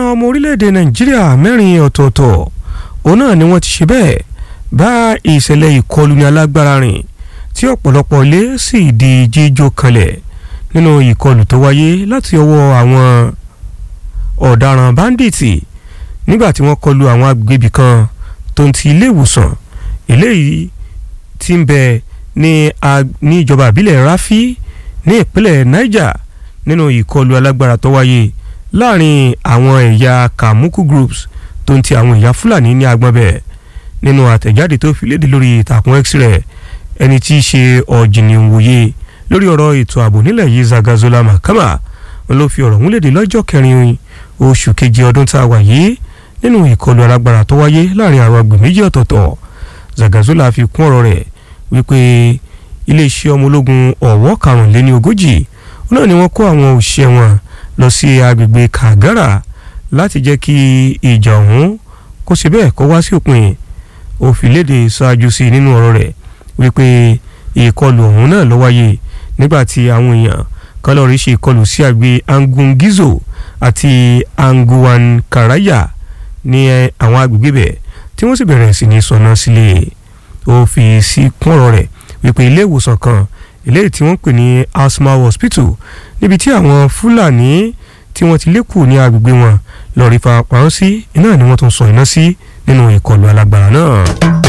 ọmọ orílẹ̀-èdè nàìjíríà mẹ́rin ọ̀tọ̀ọ̀tọ̀ òun náà ni wọ́n ti ṣe bẹ́ẹ̀ bá ìṣẹ̀lẹ̀ ìkọlù ní alágbára rìn tí ọ̀pọ̀lọpọ̀ ilé sì di jíjó kanlẹ̀ nínú ìkọlù tó wáyé láti ọwọ́ àwọn ọ̀daràn báńdíìtì nígbà tí wọ́n kọlu àwọn agbègbè kan tó ń ti ilé ìwòsàn eléyìí tí ń bẹ ní ní ìjọba ìbílẹ̀ Rafi ní ìpínlẹ̀ Niger nínú ìkọlù alágbára tó wáyé láàrin àwọn ẹ̀yà Kamuku groups tó ń ti àwọn ẹ̀yà Fúlàní ní agbọ̀n bẹ̀ nínú àtẹ̀jáde tó fi léde lórí ìtàkùn X-ray ẹni tí í ṣe ọ̀jìnì òwòye lórí ọ̀rọ̀ ètò ààbò nílẹ̀ yìí Zagazola Mahama ló fi ọ̀rọ̀ ọ̀hún léde lọ́jọ́ kẹrin oṣù keje ọdún tá a wà yìí nínú ìkọlù alágbára tó wáyé láàrin àwọn agbè méjì ọ̀tọ̀ọ̀tọ̀ Zagazola fi kún ọ̀rọ̀ rẹ̀ wípé iléeṣẹ́ ọmọ ológun ọ̀wọ́ karùnléní ogójì náà ni wọ́n kó àwọn òṣìṣẹ́ wọn lọ sí agbègbè Kagara láti jẹ́ kí ìjà ọ̀hún kó ṣe bẹ́ẹ̀ kó wá sí òpin ó fi léde ṣáájú sí nínú ọ̀rọ̀ rẹ̀ wípé ìkọlù ọ̀hún náà ló wáyé nígbà tí àwọn èèyàn kan lọ́ọ́ rí ṣe ìkọlù sí àgbè Angungizo àti Anguwan Karaya ní àwọn agbègbè bẹ̀ tí wọ́n sì bẹ̀rẹ̀ sí ní sọ̀nà sílé ó fi sí kún ọ̀rọ̀ rẹ̀ wípé ilé ìwòsàn kan eléyìí tí wọ́n pè ní Asma Hospital níbi tí àwọn Fúlàní tí wọ́n ti lékù ní agbègbè wọn lọ́ọ́ rí farapamọ́ sí iná ni wọ́n tún sọ iná sí nínú ìkọlù alágbára náà.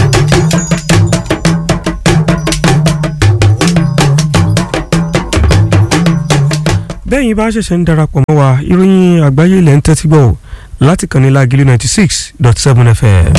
bẹ́ẹ̀yin bá ṣẹ̀ṣẹ̀ ń darapọ̀ mọ́ wa ìròyìn àgbáyé ilẹ̀ ń tẹ́tí gbọ́ láti kàn ní Lágìlú ninety six dot seven FM.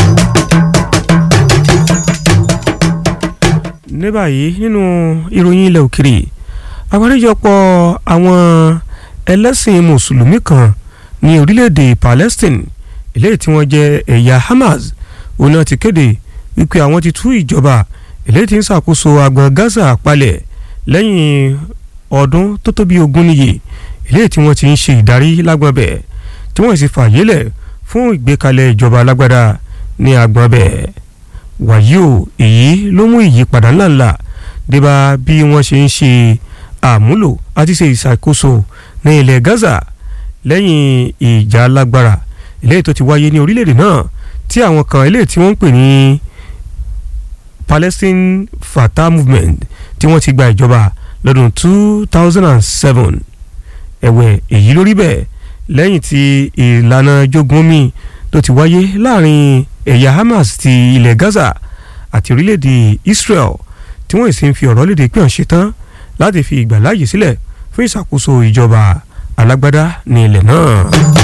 ní báyìí nínú ìròyìn ilẹ̀ òkèrè àgbáríjọpọ̀ àwọn ẹlẹ́sìn mùsùlùmí kan ní orílẹ̀-èdè Palestine eléyìí tí wọ́n jẹ́ ẹ̀yà Hamas òun náà ti kéde wípé àwọn ti tú ìjọba eléyìí tí ń ṣàkóso agbọn Gaza palẹ̀ lẹ́yìn ọdún tó tó bí ogún níye eléyìí tí wọ́n ti ń ṣe ìdarí lágbọn bẹ̀ tí wọ́n sì fààyè lẹ̀ fún ìgbékalẹ̀ ìjọba alágbádá ní agbọn bẹ̀ wàyí o èyí ló mú ìyípadà ńláńlá débà bí wọ́n ṣe ń ṣe àmúlò àti ṣe ìṣàkóso ní ilẹ̀ Gaza lẹ́yìn ìjà alágbára eléyìí tó ti wáyé ní orílẹ̀-èdè náà tí àwọn kan eléyìí tí wọ́n ń pè ní Palestine Fatah Movement tí wọ́n ti gba ìjọba lọ́dún two thousand and seven ẹ̀wẹ̀ èyí lórí bẹ́ẹ̀ lẹ́yìn tí ìlànà jogun mi tó ti wáyé láàrin ẹ̀yà Hamas ti ilẹ̀ Gaza àti orílẹ̀-èdè Israel tí wọ́n sì ń fi ọ̀rọ̀ léde pé wọ́n ṣetán láti fi ìgbàláyè sílẹ̀ fún ìṣàkóso ìjọba alágbádá ní ilẹ̀ náà.